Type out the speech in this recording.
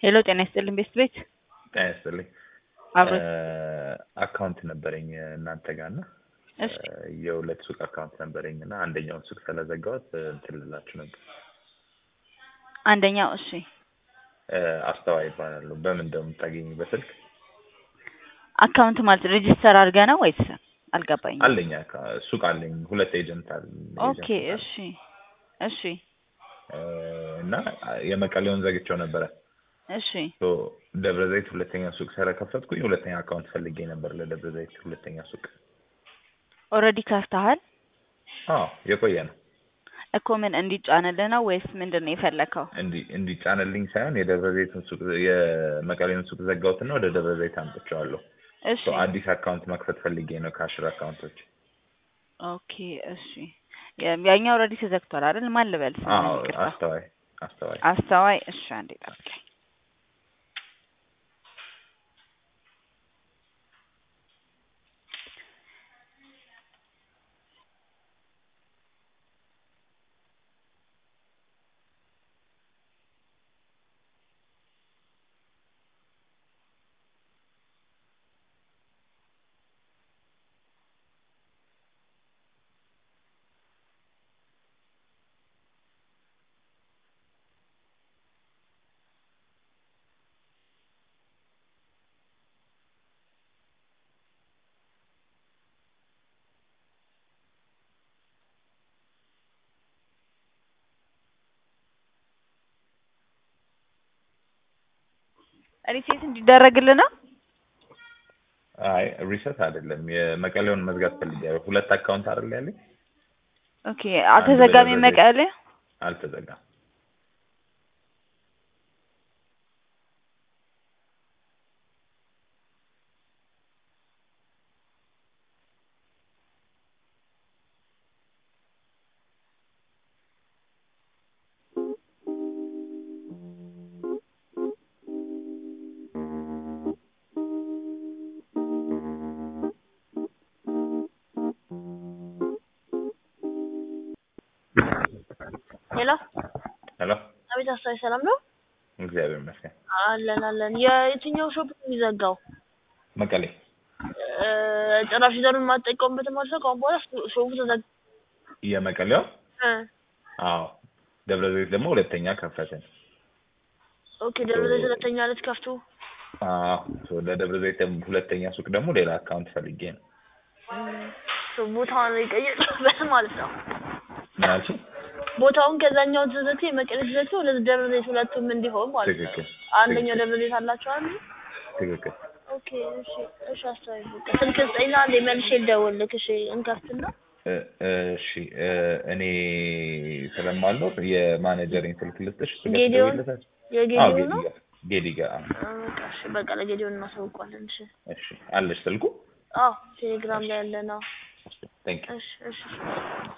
ሄሎ ጤና ይስጥልኝ ቤስት ቤት ጤና ይስጥልኝ። አብሮ አካውንት ነበረኝ እናንተ ጋር እና እሺ የሁለት ሱቅ አካውንት ነበረኝ እና አንደኛውን ሱቅ ስለዘጋሁት እንትን ልላችሁ ነበር። አንደኛው እሺ አስተዋይ ይባላሉ። በምን እንደምታገኝ በስልክ አካውንት ማለት ሬጂስተር አድርገ ነው ወይስ አልገባኝም። አለኝ አካ- ሱቅ አለኝ። ሁለት ኤጀንት አለ ኦኬ እሺ እሺ እና የመቀሌውን ዘግቼው ነበረ። እሺ ሶ ደብረ ዘይት ሁለተኛ ሱቅ ስለከፈትኩኝ ሁለተኛ አካውንት ፈልጌ ነበር ለደብረ ዘይት ሁለተኛ ሱቅ። ኦልሬዲ ከፍተሃል አዎ የቆየ ነው። እኮ ምን እንዲጫንልህ ነው ወይስ ምንድን ነው የፈለከው? እንዲ እንዲጫንልኝ ሳይሆን የደብረ ዘይትን ሱቅ የመቀሌውን ሱቅ ዘጋሁትና ወደ ደብረ ዘይት አምጥቼዋለሁ። እሺ ሶ አዲስ አካውንት መክፈት ፈልጌ ነው ከአሽር አካውንቶች። ኦኬ እሺ ያ- ያኛው ኦልሬዲ ተዘግቷል አይደል? ማን ልበል? ስምህን አዎ ይቅርታ። አስተዋይ አስተዋይ አስተዋይ እሺ አንዴ ጠብቀኝ። ሪሴት እንዲደረግልህ ነው? አይ ሪሰት አይደለም የመቀሌውን መዝጋት ፈልጌያለሁ። ሁለት አካውንት አይደል ያለኝ ኦኬ አልተዘጋሚ በደብረ ዘይት። መቀሌ አልተዘጋም። ሄሎ ሄሎ አቤት፣ አስተዋይ ሰላም ነው? እግዚአብሔር ይመስገን። አለን አለን። የየትኛው ሾፕ ነው የሚዘጋው? መቀሌ እ፣ ጭራሽ ይዘሩን የማትጠቀሙበት ማለት ነው። ከአሁን በኋላ ሾ- ሾፑ ተዘጋ። የመቀሌው እ፣ አዎ ደብረ ዘይት ደግሞ ሁለተኛ ከፈትን። ኦኬ። ደብረ ዘይት ሁለተኛ ልትከፍቱ? አዎ ሶ ለደብረ ዘይት ደግሞ ሁለተኛ ሱቅ ደግሞ ሌላ አካውንት ፈልጌ ነው። እም፣ ሶ ቦታውን የቀየርበት ማለት ነው። ምን አልሽኝ? ቦታውን ከዛኛው ተዘግቶ የመቀሌ ተዘግቶ ወደ ደብረ ዘይት ሁለቱም እንዲሆን ማለት ነው። ትክክል አንደኛው ደብረ ዘይት አላቸው አይደል? ትክክል። ኦኬ። እሺ፣ እሺ። አስተዋይ በቃ ስልክ ስጠኝና አንዴ መልሼ ልደውልልህ። እሺ፣ እንከፍትና እ፣ እሺ እ፣ እኔ ስለማልኖር የማኔጀሬን ስልክ ልስጥሽ። ስልክ ጌዲዮን? ትደውይለታለሽ? አዎ የጌዲዮ ጌዲ ነው። ጋር ጌዲ ጋር አዎ። አ፣ በቃ እሺ፣ በቃ ለጌዲዮን እናሳውቀዋለን። እሺ። እሺ አለሽ ስልኩ? አዎ፣ ቴሌግራም ላይ ያለ ነው። ቴንክ ዩ እሺ፣ እሺ።